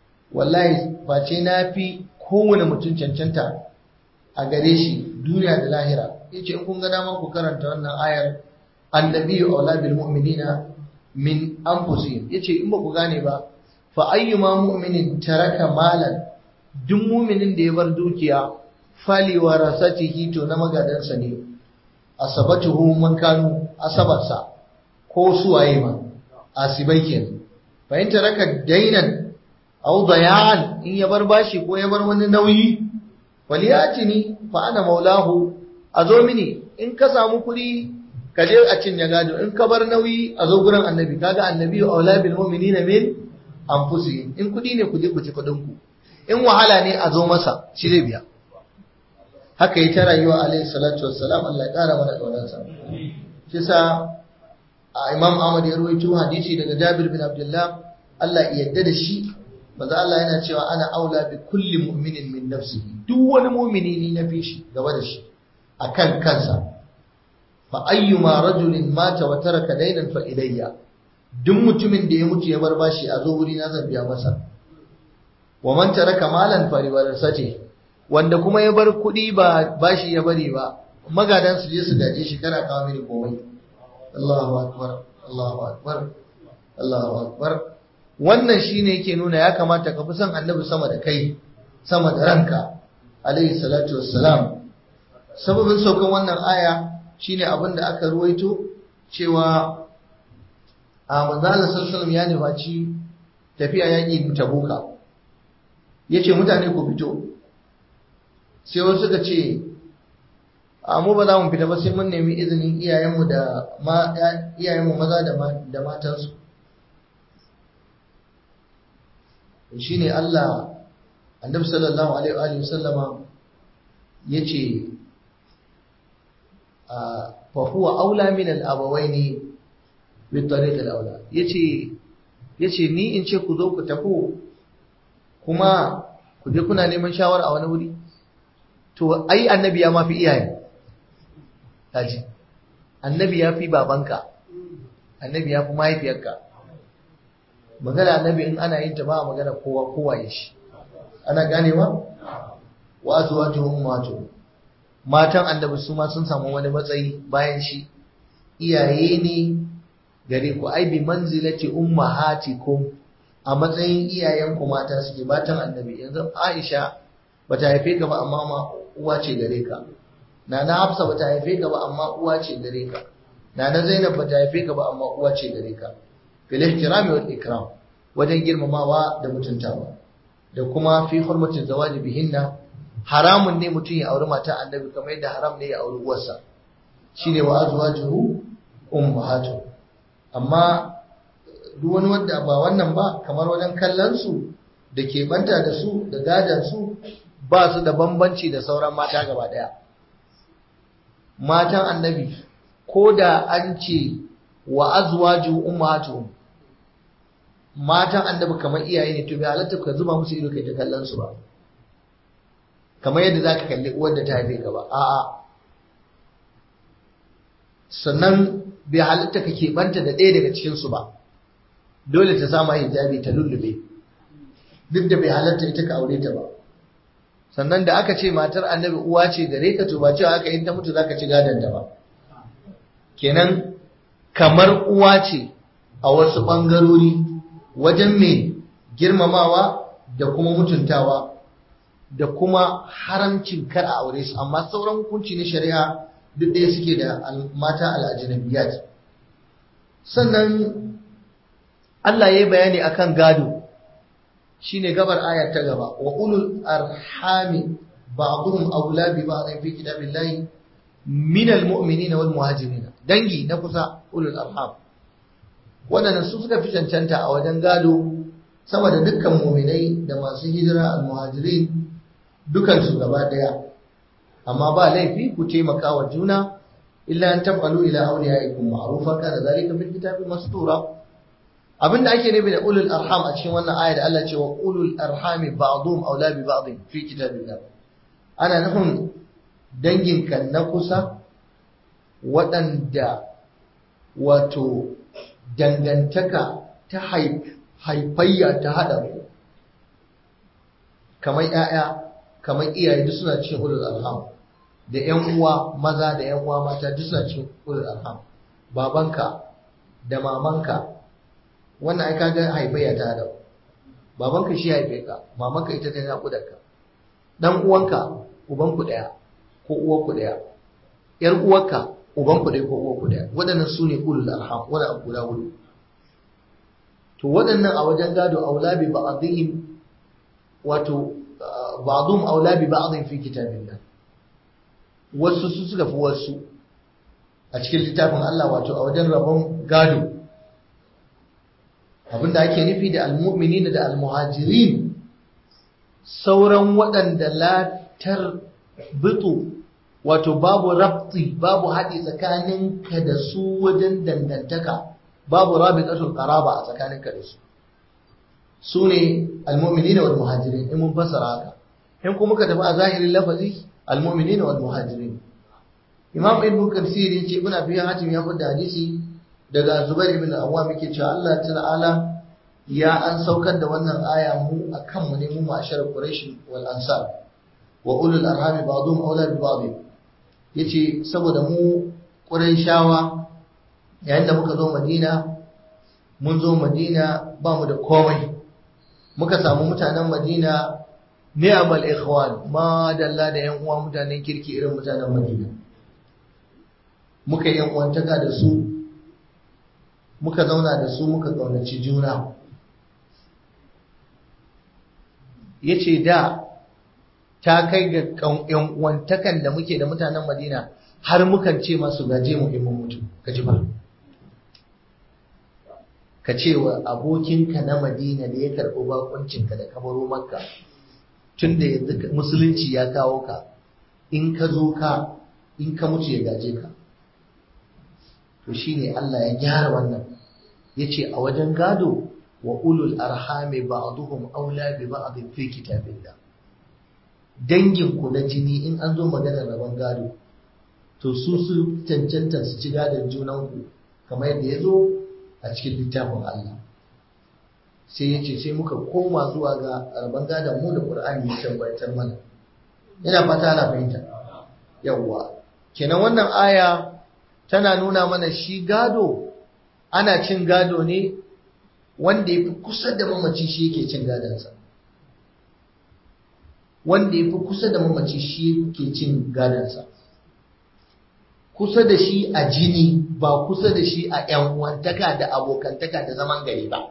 wallahi face na fi kowane mutum cancanta a gare shi duniya da lahira yace in kun ga dama ku karanta wannan ayar annabi aula bil mu'minina min anfusihim yace in ba ku gane ba fa ayyuma mu'minin taraka malan duk mu'minin da ya bar dukiya fali warasatihi to na magadansa ne asabatuhu man kanu asabarsa ko suwaye ma asibai kenan fa in taraka dainan aw dayan in ya bar bashi ko ya bar wani nauyi waliyatini fa ana maulahu azo mini in ka samu kuɗi ka je a cin gado in ka bar nauyi a zo gurin annabi kaga annabi aula bil mu'minina min anfusihim in kuɗi ne ku je ku ci kuɗin ku in wahala ne a zo masa shi zai biya haka yi ta rayuwa alaihi salatu wassalam Allah ya kara mana kaunarsa shi sa Imam Ahmad ya rawaito hadisi daga Jabir bin Abdullah Allah ya yarda da shi manzo Allah yana cewa ana aula bi kulli mu'minin min nafsihi duk wani mu'mini ni na fi shi gaba da shi akan kansa fa ayyuma rajulin mata wa taraka daynan fa ilayya duk mutumin da ya mutu ya bar bashi a zo wuri na zan biya masa wa man taraka malan fa riwarasati wanda kuma ya bar kuɗi ba bashi ya bari ba magadan su je su gaje shi kana kawo mini komai Allahu akbar Allahu akbar Allahu akbar wannan shine yake nuna ya kamata ka fi son annabi sama da kai sama da ranka alaihi salatu wassalam sababin saukan wannan aya shine abin da aka ruwaito cewa a manzo Allah sallallahu ya nufaci tafiya yaƙi tabuka yace mutane ku fito sai wasu suka ce a mu ba za mu fita ba sai mun nemi izinin iyayenmu da iyayenmu maza da matansu shi ne Allah annabi sallallahu alaihi wa sallama ya ce fa huwa aula min al-abawaini bi tariq al-aula yace yace ni in ce ku zo ku tafi kuma ku je kuna neman shawara a wani wuri to ai annabi ya mafi iyaye kaji annabi ya fi babanka annabi ya fi mahaifiyarka magana annabi in ana yin ta ba magana kowa kowa ya shi ana ganewa wa azwajuhum ummatuhum matan annabi su ma sun samu wani matsayi bayan shi iyaye ne gare ku ai bi manzilati ummahatikum a matsayin iyayenku mata suke matan annabi yanzu Aisha bata haife ka ba amma ma uwa ce gare ka Nana Hafsa bata haife ka ba amma uwa ce gare ka Nana Zainab bata haife ka ba amma uwa ce gare ka fil ihtirami wal ikram wajen girmamawa da mutuntawa da kuma fi hurmatin zawaji bihinna haramun ne mutum ya auri mata annabi kamar yadda haram ne ya auri uwarsa shine wa azwajuhu ummahatu amma duk wani wanda ba wannan ba kamar wajen kallon su da ke banta da su da gadan su ba su da bambanci da sauran mata gaba daya matan annabi ko da an ce wa azwaju ummahatu matan annabi kamar iyaye ne to bai halatta ka zuba musu ido kai ta kallon su ba kamar yadda zaka kalli uwar da ta haife ka ba a'a sannan bai halatta ka keɓanta da ɗaya daga cikin su ba dole ta sama hijabi ta lullube duk da bai halatta ita ka aure ta ba sannan da aka ce matar annabi uwa ce gare ka to ba cewa aka in ta mutu zaka ci gadon ta ba kenan kamar uwa ce a wasu ɓangarori wajen mai girmamawa da kuma mutuntawa da kuma haramcin kar a aure su amma sauran hukunci na shari'a duk ɗaya suke da mata al'ajinabiyat sannan Allah ya yi bayani akan gado shine gabar ayar ta gaba wa ulul arhami ba'dhum awla bi ba'dhin fi kitabillahi min almu'minina wal muhajirin dangi na kusa ulul arham wadannan su suka fi cancanta a wajen gado sama da dukkan mu'minai da masu hijira al muhajirin dukan su gaba daya amma ba laifi ku taimaka wa juna illa an taf'alu ila awliyaikum ma'rufan kana zalika fil kitabi mastura abinda ake nufi da ulul arham a cikin wannan aya da Allah ce wa ulul arhami ba'dhum awla bi ba'd fi kitabillah ana nufin danginka na kusa waɗanda wato dangantaka ta haifayya ta haɗa ku kamar ‘ya'ya kamar iyaye duk suna cikin ulul arham da ‘yan uwa maza da ‘yan uwa mata duk suna cikin ulul arham babanka da mamanka wannan ai kaga haifayya ta haɗa babanka shi haife ka mamanka ita ta naƙudarka dan uwanka ubanku ɗaya ko uwarku ɗaya ‘yar uwarka ubanku ɗaya ko uwarku ɗaya waɗannan su ne ulul arham wani abu guda hudu to waɗannan a wajen gado aula bi ba'dihim wato ba'dhum aula bi ba'dhin fi kitabillah wasu su suka fi wasu a cikin littafin Allah wato a wajen rabon gado abinda ake nufi da almu'minina da almuhajirin sauran waɗanda latar bitu wato babu rabti babu haɗi tsakaninka da su wajen dangantaka babu rabitatul qaraba a tsakaninka da su su ne almu'minina wal muhajirin in mun fassara haka in kuma ka tafi a zahirin lafazi almu'minina wal muhajirin imam ibn kathir yace ibn abi hatim ya fada hadisi daga zubair ibn awwam yake cewa Allah ta'ala ya an saukar da wannan aya mu akan mu ne mu ma'ashar quraish wal ansar wa ulul arham ba'dhum awla bi ba'd yace saboda mu quraishawa yayin da muka zo madina mun zo madina ba mu da komai muka samu mutanen madina ni'mal ikhwan ma dalla da yan uwa mutanen kirki irin mutanen madina muka yi uwantaka da su muka zauna da su muka ƙaunaci juna ya ce da ta kai ga ‘yan uwantakan da muke da mutanen madina har mukan ce masu gaje mu in mutu ka ji ba ka ce wa abokinka na madina da ya karɓi bakuncinka da kabaro makka tun da yanzu musulunci ya kawo ka in ka zo ka in ka mutu ya gaje ka to shine Allah ya gyara wannan yace a wajen gado wa ulul arhami ba'duhum aula bi ba'd fi kitabillah dangin ku na jini in an zo maganar rabon gado to su su cancanta su ci gadon junan ku kamar yadda ya zo a cikin littafin Allah sai ya ce sai muka koma zuwa ga rabon gadon mu da Qur'ani ya tabbatar mana ina fata ana fahimta yawwa kenan wannan aya tana nuna mana shi gado ana cin gado ne wanda ya fi kusa da mamaci shi yake cin gadonsa wanda ya fi kusa da mamaci shi yake cin gadonsa kusa da shi a jini ba kusa da shi a ‘yan uwantaka da abokantaka da zaman gari ba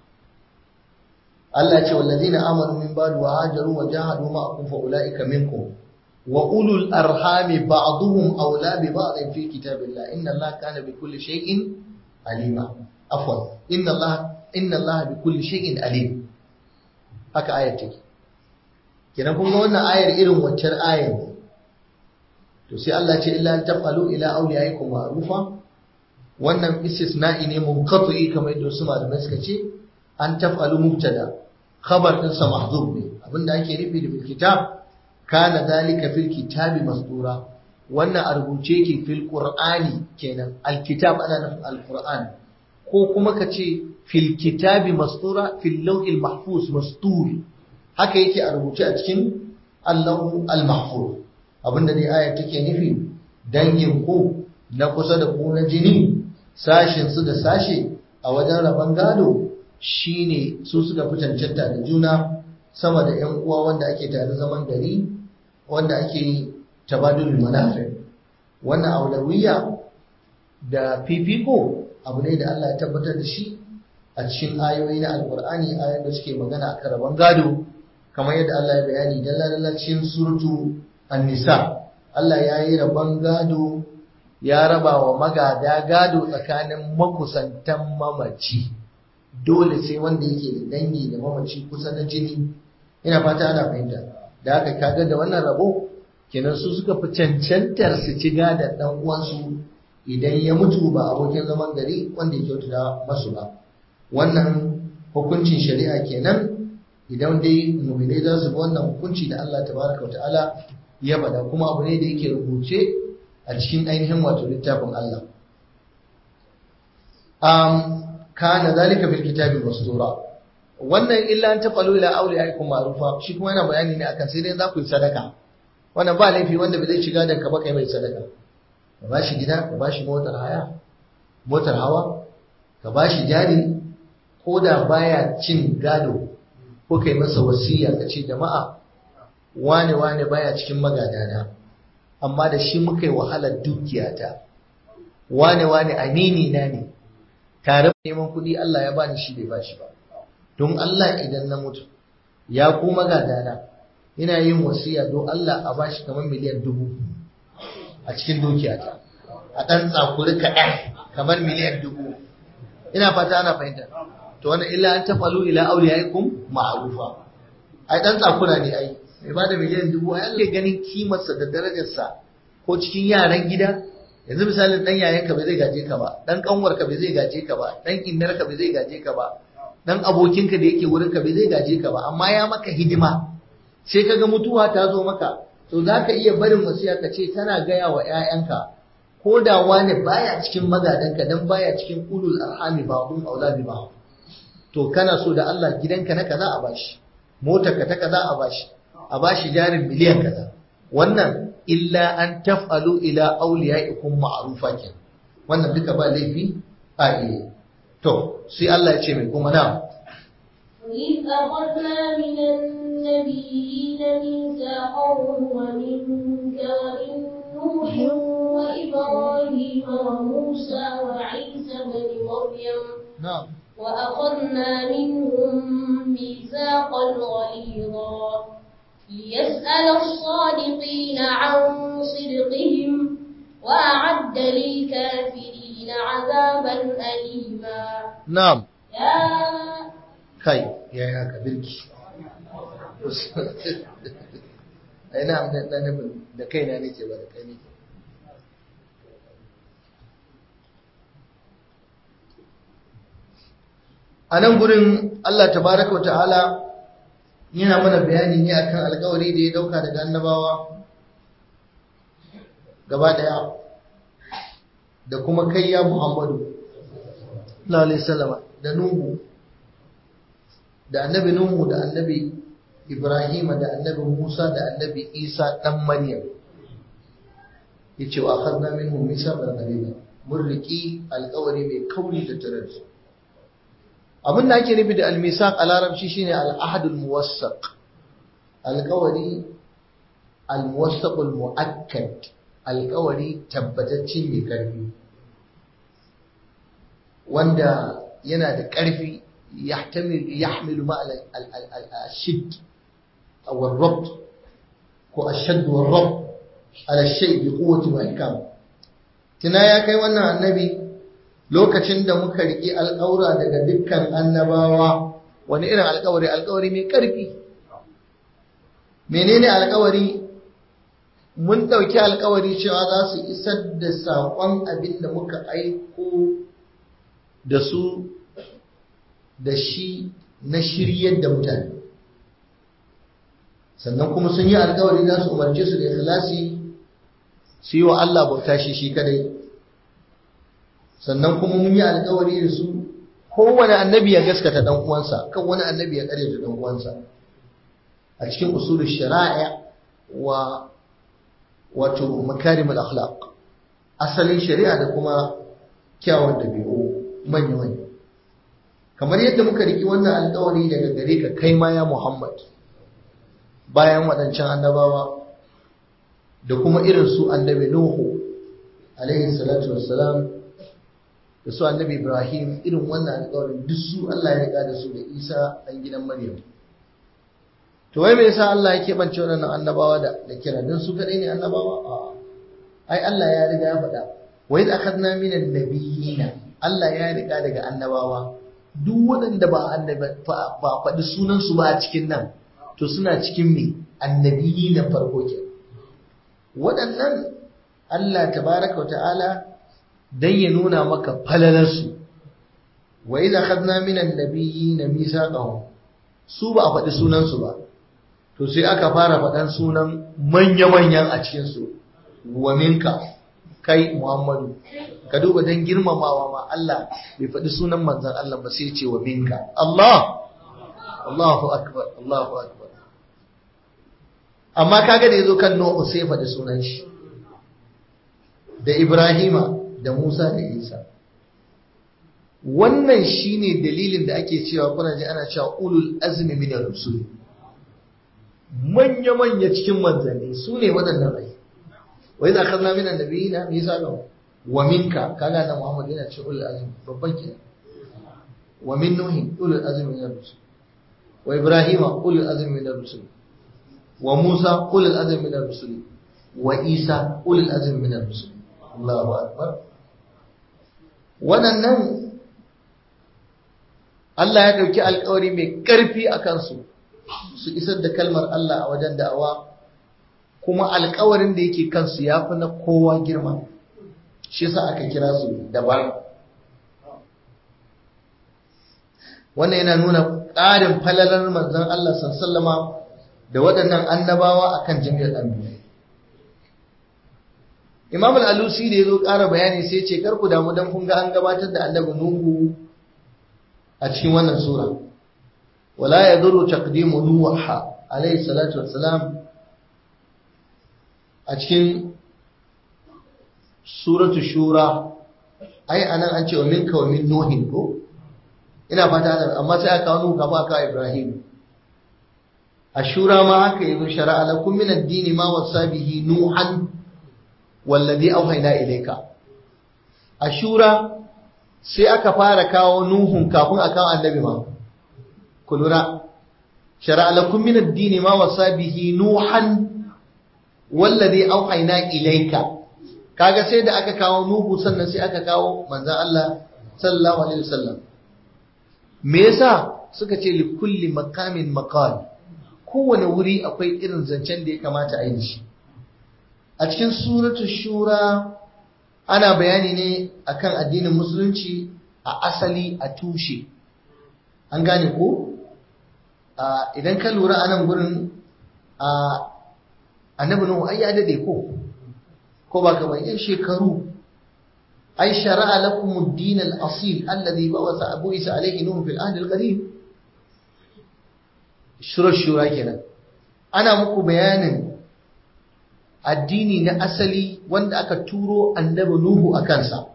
Allah ce wallazina amanu min ba'du wa hajaru wa jahadu ma'akum fa ulaika minkum وأولو الأرحام بعضهم أولى ببعض في كتاب الله إن الله كان بكل شيء عليما عفوا إن الله إن الله بكل شيء عليم haka ayar take kenan kun ga wannan ayar irin waccan ayar ne to sai Allah ce illa tafalu ila awliyaikum ma'rufa wannan istisna'i ne munqati kamar yadda su malamai suka ce an tafalu mubtada khabar din sa mahzub ne abinda ake nufi da bil kitab kana zalika fil kitabi masdura wannan a rubuce ke fil qur'ani kenan alkitab ana nufin alqur'an ko kuma ka ce fil kitabi masdura fil lawhil mahfuz mastur haka yake a rubuce a cikin allahu almahfuz abinda dai aya take nufi dangin ku na kusa da ku na jini sashin su da sashe a wajen rabon gado shine su suka fi cancanta da juna sama da ‘yan uwa wanda ake tare zaman gari wanda ake tabadul manafi wannan aulawiya da fifiko abu ne da Allah ya tabbatar da shi a cikin ayoyi na alkur'ani ayoyin da suke magana a karaban gado kamar yadda Allah ya bayani dalla cikin suratu an-nisa Allah ya yi rabon gado ya raba wa magada gado tsakanin makusantan mamaci dole sai wanda yake da dangi da mamaci kusa na jini ina fata ana fahimta da haka kaga da wannan rabo kenan su suka fi cancantar su ci gadon dan uwansu idan ya mutu ba abokin zaman gari wanda ya kyautata masu ba wannan hukuncin shari'a kenan idan dai mu'minai za su bi wannan hukunci da Allah tabaraka ta'ala ya bada kuma abu ne da yake rubuce a cikin ainihin wato littafin Allah um, kana zalika fil kitabi mastura wannan illa an tafalu ila awliyaikum ma'rufa shi kuma yana bayani ne akan sai dai za ku yi sadaka wannan ba laifi wanda bai zai shiga da ka ba kai mai sadaka ka ba shi gida ka ba shi motar haya motar hawa ka ba shi jari ko da baya cin gado ko kai masa wasiya ka ce jama'a wane wane baya cikin magadana amma da shi muka yi wahalar dukiyata wane wane amini na ne tare neman kuɗi Allah ya bani shi bai bashi ba don Allah idan na mutu ya ku magadana ina yin wasiya don Allah a bashi kamar miliyan dubu a cikin dukiyata a ɗan tsakuri kaɗan kamar miliyan dubu ina fata ana fahimta to wannan illa an tafalu ila auliyaikum ma'rufa ai ɗan tsakura ne ai mai bada miliyan dubu ai Allah ganin kimarsa da darajarsa ko cikin yaran gida yanzu misalin dan yayanka bai zai gaje ka ba dan kanwarka bai zai gaje ka ba dan innarka bai zai gaje ka ba dan abokinka da yake wurinka bai zai gaje ka ba amma ya maka hidima sai kaga mutuwa ta zo maka to zaka iya barin wasiya ka ce tana gaya wa ƴaƴanka ko da wani baya cikin magadanka dan baya cikin ulul arhami ba'dhum aula bi ba'd to kana so da Allah gidanka na kaza a bashi motarka ta kaza a bashi a bashi jarin miliyan kaza wannan illa an taf'alu ila awliyaikum ma'rufa kin wannan duka ba laifi a iya to sai Allah ya ce mai kuma na وإذ أخذنا من النبيين ميثاقهم ومنك ومن نوح وإبراهيم وموسى وعيسى بن مريم مريم na'am وأخذنا منهم ميثاقا غليظا ليسأل الصادقين عن صدقهم وأعد للكافرين عذابا أليما na'am يا kai ya yi haka birki ai na amna na nufin da kaina nake ba da kai nake a nan gurin Allah tabaraka wa ta'ala yana mana bayani ne akan alkawari da ya dauka daga annabawa gaba daya da kuma kai ya Muhammadu sallallahu alaihi wasallam da Nuhu da annabi Nuhu da annabi Ibrahim da annabi Musa da annabi Isa dan Maryam yace wa akhadna minhum mithaqan ghalidha mun riki alƙawari mai kauri da tarar abin da ake nufi da al-misaq a larabci shine al-ahd al-muwassaq alƙawari al-muwassaq al-mu'akkad alƙawari tabbataccen mai ƙarfi wanda yana da ƙarfi يحتمل يحمل معنى الشد أو الربط هو الشد والربط على الشيء بقوة وإحكام tuna ya kai wannan annabi lokacin da muka riƙi alƙawura daga dukkan annabawa wani irin alƙawari alƙawari mai ƙarfi menene alƙawari mun ɗauki alƙawari cewa za su isar da saƙon abin da muka aiko da su da shi na shiryar da mutane sannan kuma sun yi alkawari za su umarce su da ikhlasi su yi wa Allah bauta shi shi kadai sannan kuma mun yi alkawari da su kowane annabi ya gaskata dan uwansa kan wani annabi ya kare da dan uwansa a cikin usulul shari'a wa wato makarimul akhlaq asalin shari'a da kuma kyawun dabi'u manya manya kamar yadda muka riki wannan alkawari daga gare ka kai ma ya Muhammad bayan waɗancan annabawa da kuma irin su annabi Nuhu alaihi salatu wassalam da su annabi Ibrahim irin wannan alkawarin duk su Allah ya riga da su da Isa ɗan gidan Maryam to wai me yasa Allah ya keɓance waɗannan annabawa da da kira don su kaɗai ne annabawa a ai Allah ya riga ya faɗa wa idh akhadna minan nabiyina Allah ya riga daga annabawa duk waɗanda ba ba faɗi sunansu ba a cikin nan to suna cikin me annabiyi na farko ke waɗannan Allah tabaraka wa ta'ala dan ya nuna maka falalarsu wa idza khadna min annabiyyin mithaqahum su ba a faɗi sunansu ba to sai aka fara faɗan sunan manya-manyan a cikin su wa minka kai Muhammadu ka duba don girmamawa ma Allah bai faɗi sunan manzan Allah ba sai ce wa minka Allah Allahu akbar Allahu akbar amma kaga da yazo kan Nuhu sai faɗi sunan shi da Ibrahima da Musa da Isa wannan shine dalilin da ake cewa kuna ji ana cewa ulul azmi min ar-rusul manya manya cikin manzanni su ne waɗannan ai wa idza akhadna min an-nabiyina mithaqahum wa minka kaga da Muhammad yana ce ulul azmi babban kenan wa min nuhi ulul azmi min ar-rusul wa ibrahima ulul azmi min ar-rusul wa musa ulul azmi min ar-rusul wa isa ulul azmi min ar-rusul Allahu akbar wannan Allah ya dauki alƙawari mai ƙarfi a kansu su isar da kalmar Allah a wajen da'awa kuma alƙawarin da yake kansu ya fi na kowa girma shi sa aka kira su daban wannan yana nuna ƙarin falalar manzon Allah sallama da waɗannan annabawa akan jami'ar anbiya Imam al-Alusi da yazo ƙara bayani sai ce kar ku damu dan kun ga an gabatar da annabi Nuhu a cikin wannan sura wala yadurru taqdimu nuha alayhi salatu wassalam a cikin suratu shura ai anan an ce wa minka wa min nuhin ko ina fata da amma sai aka kawo kama aka ibrahim a shura ma haka yi shara'a lakum min ad-din ma wasa bihi nuhan wallazi awhayna ilayka a shura sai aka fara kawo nuhun kafin a kawo annabi ma ku lura shara'a lakum min ad-din ma wasa bihi nuhan wallazi auhayna ilayka kaga sai da aka kawo nuhu sannan sai aka kawo manzon Allah sallallahu alaihi wasallam me yasa suka ce li kulli maqamin maqal kowane wuri akwai irin zancen da ya kamata a yi shi a cikin suratul shura ana bayani ne akan addinin musulunci a asali a tushe an gane ko idan ka lura a nan gurin annabi nuhu ai ya dade ko ko ba kamar yan shekaru ai shara'a lakum ad-din al-asil alladhi bawasa abu isa alayhi nuhu fil ahd al-qadim shura shura kenan ana muku bayanin addini na asali wanda aka turo annabi nuhu a kansa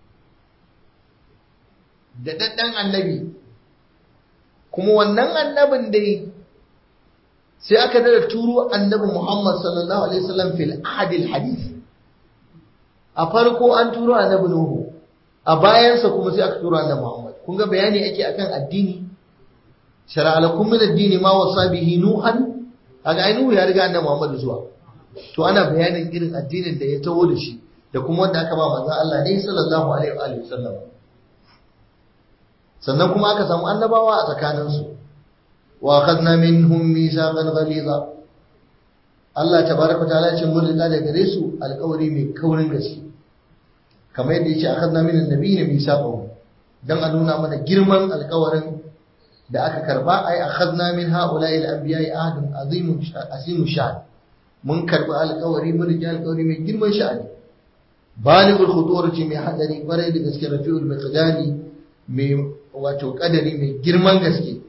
da daddan annabi kuma wannan annabin dai sai aka dada turo annabi Muhammad sallallahu alaihi wasallam fil ahadil hadith a farko an turo annabi Nuhu a bayansa kuma sai aka turo annabi Muhammad kun ga bayani ake akan addini shar'a lakum min ad-din ma wasa bihi nuhan kaga ai Nuhu ya riga annabi Muhammad zuwa to ana bayanin irin addinin da ya taho da shi da kuma wanda aka ba manzon Allah ne sallallahu alaihi wa sallam sannan kuma aka samu annabawa a tsakaninsu wa akhadna minhum mithaqan ghaliza Allah tabaraka ta'ala ce mun riga da gare su alƙawari mai kaurin gaske kamar yadda yace akhadna min annabiyina mithaqan dan a nuna mana girman alƙawarin da aka karba ai akhadna min ha'ula'i al-anbiya'i ahdun azimun azimu sha'n mun karba alƙawari mun riga alƙawari mai girman sha'ani baligul khuturati mai hadari kwarai da gaske rafi'ul miqdani mai wato kadari mai girman gaske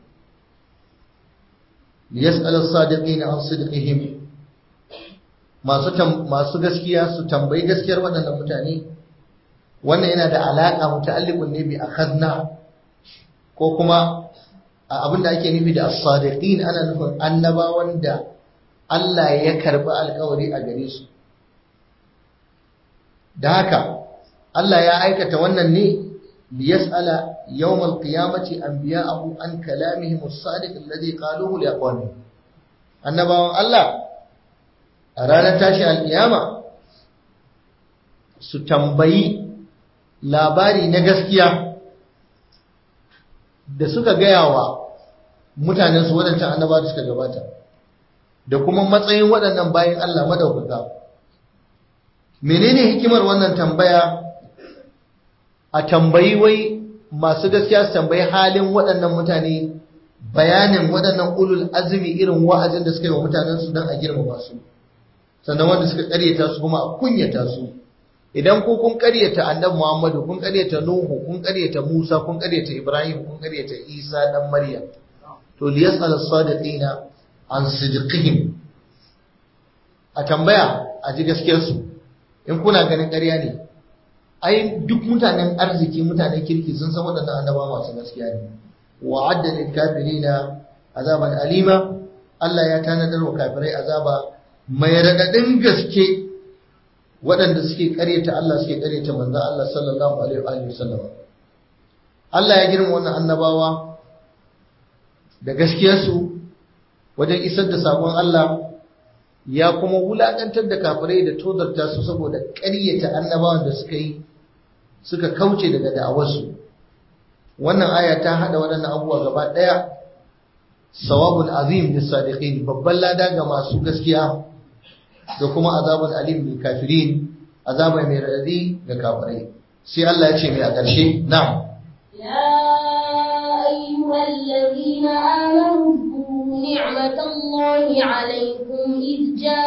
liyas'al as-sadiqina an sidqihim masu masu gaskiya su tambayi gaskiyar waɗannan mutane wannan yana da alaka muta'alliqun ne bi akhadna ko kuma abinda ake nufi da as-sadiqin ana nufin annabawan da Allah ya karbi alkawari a gare su da haka Allah ya aikata wannan ne ليسأل يوم القيامة أنبياءه عن كلامهم الصادق الذي قالوه لأقوامهم annabawan Allah a ranar tashi alƙiyama su tambayi labari na gaskiya da suka gaya wa mutanen su waɗancan annaba da suka gabata da kuma matsayin waɗannan bayan Allah madaukaka menene hikimar wannan tambaya a tambayi wai masu gaskiya su tambayi halin waɗannan mutane bayanin waɗannan ulul azumi irin wa'azin da suka yi wa mutanen su don a girmama su sannan wanda suka ƙaryata su kuma a kunyata su idan ku kun ƙaryata annabi Muhammadu kun ƙaryata Nuhu kun ƙaryata Musa kun ƙaryata Ibrahim kun ƙaryata Isa dan Maryam to liyasal as-sadiqina an sidqihim a tambaya a ji gaskiyar su in kuna ganin ƙarya ne ai duk mutanen arziki mutanen kirki sun san waɗannan annaba masu gaskiya ne wa adda lil kafirina azaban alima Allah ya tanadar wa kafirai azaba mai radadin gaske waɗanda suke ƙaryata Allah suke ƙaryata manzon Allah sallallahu alaihi wa sallam Allah ya girma wannan annabawa da gaskiyarsu wajen isar da sakon Allah ya kuma wulaƙantar da kafirai da tozarta su saboda ƙaryata annabawan da suka yi suka kauce daga da'awarsu wannan aya ta hada waɗannan abubuwa gaba ɗaya sawabul azim lis sadiqin babban lada ga masu gaskiya da kuma azabul alim lil kafirin azaba mai radadi ga kafirai sai Allah ya ce mai a ƙarshe na'am يا أيها الذين آمنوا اذكروا نعمة الله عليكم إذ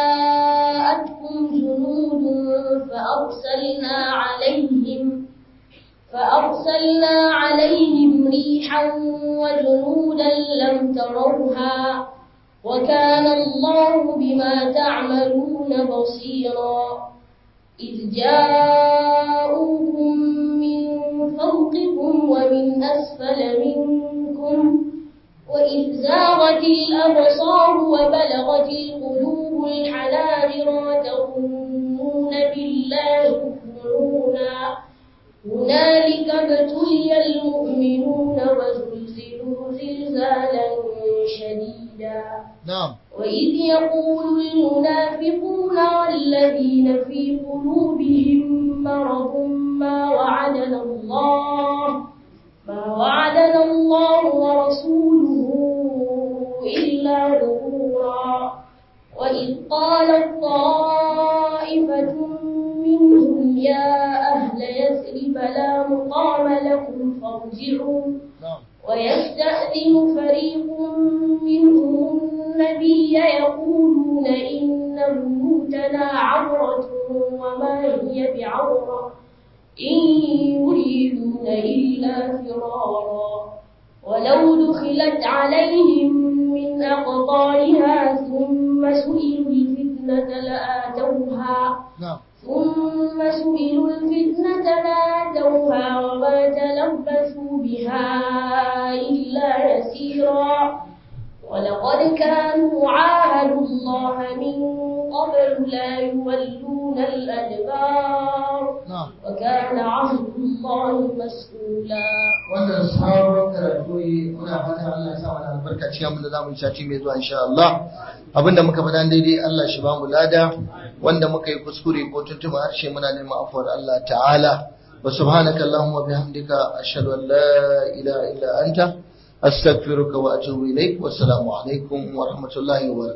جاءتكم جنود فأرسلنا عليهم فأرسلنا عليهم ريحا وجنودا لم تروها وكان الله بما تعملون بصيرا إذ جاءوكم من فوقكم ومن أسفل منكم وإذ زاغت الأبصار وبلغت القلوب الحناجر وتظنون بالله الظنونا هنالك ابتلي المؤمنون وزلزلوا زلزالا شديدا نعم وإذ يقول المنافقون والذين في قلوبهم مرض ما وعدنا الله ما وعدنا الله ورسوله إلا غرورا وإذ قالت طائفة منهم يا أهل يثرب لا مقام لكم فارجعوا نعم ويستأذن فريق منهم النبي يقولون إن بيوتنا عورة وما هي بعورة إن يريدون إلا فرارا ولو دخلت عليهم من أقطارها ثم سئلوا الفتنة لآتوها نعم ثم سئلوا الفتنة لآتوها وما تلبثوا بها إلا يسيرا ولقد كانوا عاهدوا الله من قبل لا يولون الأدبار نعم وكان عهد الله مسؤولا wannan sabon karatu ne muna fatan Allah ya sa mana albarka cikin abin da zamu yi sati mai zuwa insha Allah abinda muka faɗa daidai Allah shi bamu lada wanda muka yi kuskure ko tuntuma harshe muna neman afuwar Allah ta'ala wa subhanaka allahumma bihamdika ashhadu an la ilaha illa anta astaghfiruka wa atubu ilaik wa assalamu alaikum wa rahmatullahi wa barakatuh